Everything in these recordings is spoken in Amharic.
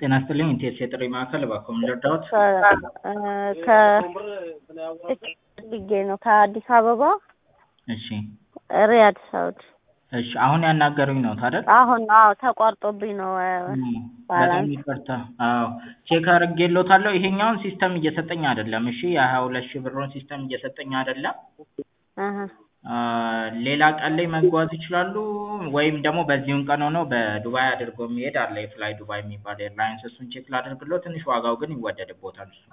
ጤና ይስጥልኝ ኢቴስ የጥሪ ማዕከል እባክዎ ምን ልርዳዎት? ከልጌ ነው ከአዲስ አበባ እሺ ሪያድ ሳውዲ። እሺ አሁን ያናገሩኝ ነው አይደል? አሁን አዎ ተቋርጦብኝ ነው። በጣም ይቅርታ። አዎ ቼክ አድርጌልዎታለሁ። ይሄኛውን ሲስተም እየሰጠኝ አይደለም። እሺ የሀያ ሁለት ሺህ ብሩን ሲስተም እየሰጠኝ አይደለም። አሀ ሌላ ቀን ላይ መጓዝ ይችላሉ ወይም ደግሞ በዚሁን ቀን ሆነው በዱባይ አድርጎ የሚሄድ አለ የፍላይ ዱባይ የሚባል ኤርላይንስ እሱን ቼክ ላድርግልዎ ትንሽ ዋጋው ግን ይወደድብዎታል እሱ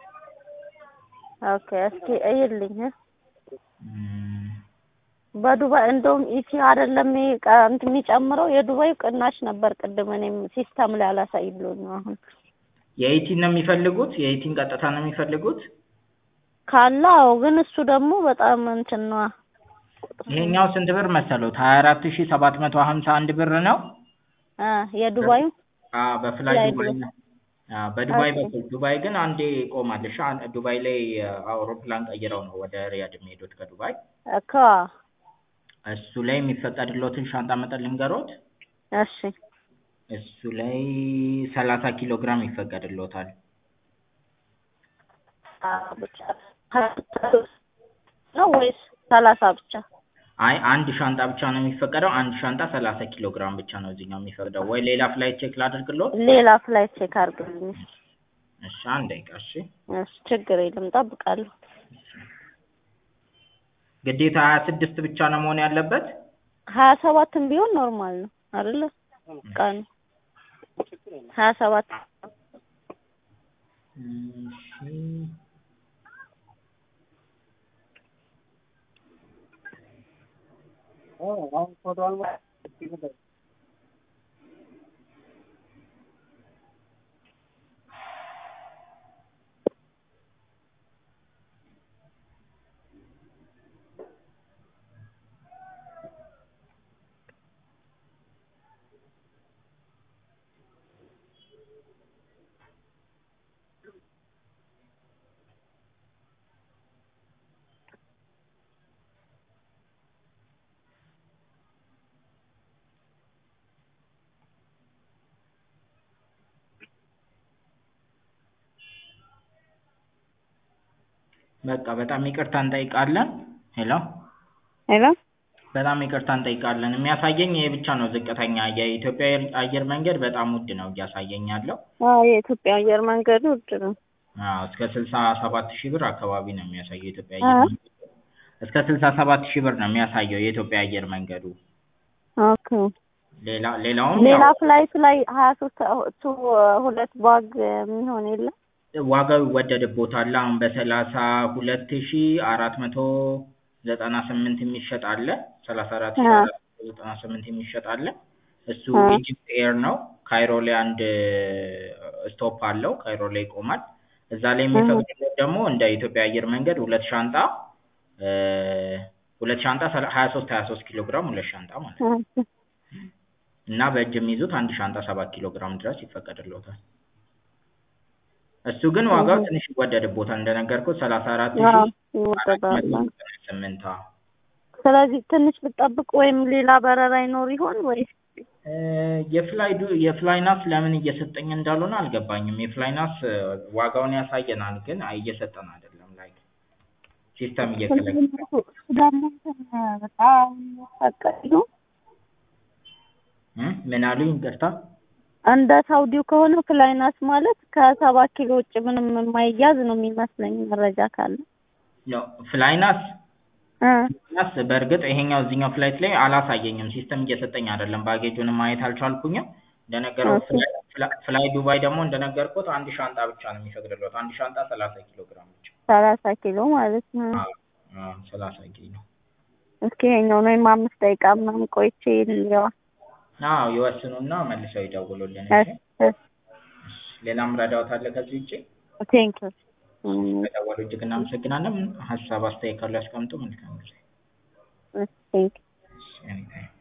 ኦኬ እስኪ እይልኝ እ እም፣ በዱባይ እንደውም ኢቲ አይደለም ይሄ ቀ- እንትን የሚጨምረው የዱባይ ቅናሽ ነበር። ቅድም እኔም ሲስተም ላይ አላሳይ ብሎኝ ነው። አሁን የኢቲን ነው የሚፈልጉት? የኢቲን ቀጥታ ነው የሚፈልጉት? ካለ አዎ፣ ግን እሱ ደግሞ በጣም እንትን ነዋ። ይሄኛው ስንት ብር መሰሎት? ሀያ አራት ሺህ ሰባት መቶ ሀምሳ አንድ ብር ነው። አ የዱባዩ አዎ በፍላይ ፍላይ ዱባይ ዱባይ። ነው። አዎ በዱባይ ኦኬ። በኩል ዱባይ ግን አንዴ ቆማለሽ። አን- ዱባይ ላይ አውሮፕላን ቀይረው ነው ወደ ሪያድ የሚሄዱት ከዱባይ። እኮ እሱ ላይ የሚፈቀድልዎትን ሻንጣ መጠን ልንገሮት? እሺ እሱ ላይ ሰላሳ ኪሎ ግራም ይፈቀድልዎታል። አ ብቻ ነው ወይስ ሰላሳ ብቻ? አይ አንድ ሻንጣ ብቻ ነው የሚፈቀደው። አንድ ሻንጣ ሰላሳ ኪሎ ግራም ብቻ ነው እዚህኛው የሚፈቅደው። ወይ ሌላ ፍላይት ቼክ ላድርግልዎት? ሌላ ፍላይት ቼክ አድርግልኝ። እሺ አንድ ደቂቃ እሺ። እሺ ችግር የለም እጠብቃለሁ። ግዴታ ሀያ ስድስት ብቻ ነው መሆን ያለበት? ሀያ ሰባትም ቢሆን ኖርማል ነው አይደለ? ቀኑ ሀያ ሰባት እሺ በቃ በጣም ይቅርታ እንጠይቃለን። ሄሎ ሄሎ በጣም ይቅርታ እንጠይቃለን። የሚያሳየኝ ይሄ ብቻ ነው ዝቅተኛ። የኢትዮጵያ አየር- አየር መንገድ በጣም ውድ ነው እያሳየኝ ያለው። አዎ የኢትዮጵያ አየር መንገድ ውድ ነው። አዎ እስከ ስልሳ ሰባት ሺህ ብር አካባቢ ነው የሚያሳየው የኢትዮጵያ አ? አየር መንገድ። እስከ ስልሳ ሰባት ሺህ ብር ነው የሚያሳየው የኢትዮጵያ አየር መንገዱ። ኦኬ ሌላ ሌላውም ሌላ ያው ፍላይት ላይ ሀያ ሶስት ቱ ሁለት ባግ የሚሆን የለም? ዋጋው ይወደድብዎታል። አሁን በሰላሳ ሁለት ሺህ አራት መቶ ዘጠና ስምንት የሚሸጥ አለ። ሰላሳ አራት ሺህ አ አራት መቶ ዘጠና ስምንት የሚሸጥ አለ። እሱ አ ኢጂፕት ኤር ነው። ካይሮ ላይ አንድ ስቶፕ አለው። ካይሮ ላይ ይቆማል። እዛ ላይ እህ የሚፈቅድልዎት ደግሞ እንደ ኢትዮጵያ አየር መንገድ ሁለት ሻንጣ እ ሁለት ሻንጣ ሰላ- ሀያ ሶስት ሀያ ሶስት ኪሎ ግራም ሁለት ሻንጣ ማለት ነው። ኦኬ እና በእጅ የሚይዙት አንድ ሻንጣ ሰባት ኪሎ ግራም ድረስ ይፈቀድልዎታል። እሱ ግን ዋጋው እህ ትንሽ ይወደድብዎታል። እንደነገርኩት ሰላሳ አራት አዎ ሺህ አራት ይወደዳል። መቶ ዘጠና ስምንት አዎ። ስለዚህ ትንሽ ብጠብቅ ወይም ሌላ በረራ ይኖር ይሆን ወይስ? እ የፍላይ ዱ የፍላይናስ ለምን እየሰጠኝ እንዳልሆነ አልገባኝም። የፍላይናስ ዋጋውን ያሳየናል ግን አይ እየሰጠን አይደለም። ላይክ ሲስተም እየከለከለ እሱ ደግሞ እንትን በጣም ፈቀዱ እ ምን አሉኝ? ይቅርታ እንደ ሳውዲው ከሆነ ፍላይናስ ማለት ከሰባ ኪሎ ውጭ ምንም የማይያዝ ነው የሚመስለኝ መረጃ ካለ ነው ፍላይናስ እ ናስ በእርግጥ ይሄኛው እዚህኛው ፍላይት ላይ አላሳየኝም። ሲስተም እየሰጠኝ አይደለም። ባጌጁንም ማየት አልቻልኩኝም። እንደነገረው ኦኬ ፍላይ ፍላ- ፍላይ ዱባይ ደግሞ እንደነገርኩት አንድ ሻንጣ ብቻ ነው የሚፈቅድልዎት። አንድ ሻንጣ ሰላሳ ኪሎ ግራም ብቻ። ሰላሳ ኪሎ ማለት ነው። አዎ አዎ ሰላሳ ኪሎ እስኪ ይሄኛውን ወይም አምስት ደቂቃ ምናምን ቆይቼ ልየዋ። አዎ ይወስኑና መልሰው ይደውሉልን። እሺ እሺ እሺ እሺ። ሌላም ረዳዎት አለ ከዚህ ውጪ? ቴንኪው ከደወሉ እጅግ እናመሰግናለን። ሀሳብ አስተያየት ካሉ ያስቀምጡ። መልካም ጊዜ። ቴንኪው እሺ ኤኒታይም